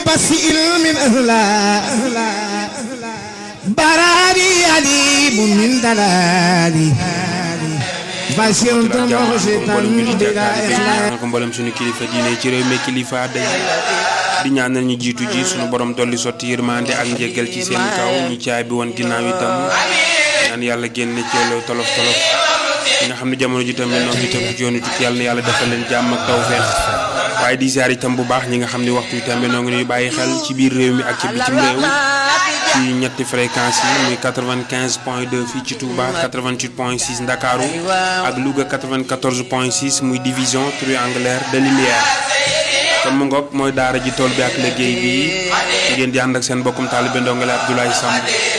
بس من أهلا براري عليم من دلالي بشرت مغشطا بلا إخلاص ko mboolem suñu kilifa diine ci réew mi kilifa day di ñaanal ñu jiitu ji suñu borom dolli sotti yërmande ak njéggal ci seen kaw ñi caay bi woon ginnaaw itam ñaan yàlla génne ci loolu tolof tolof ñi nga xam ne jamono ji tamit noonu itam ci yoonu tukki yàlla na yàlla defal leen jàmm ak tawfeex waaye di ziar itam bu baax ñi nga xam ne waxtu wi tamit noo ngi ñuy bàyyi xel ci biir réew mi ak ci bitim réew ci ñetti fréquence yi muy 95 point 2 fii ci Touba 88 point 6 Ndakaaru ak Louga 94 point 6 muy division triangulaire de lumière kon mu ngoog mooy daara ji tool bi ak liggéey bi ngeen di ànd ak seen bokkum taalibe ndongale Abdoulaye Samb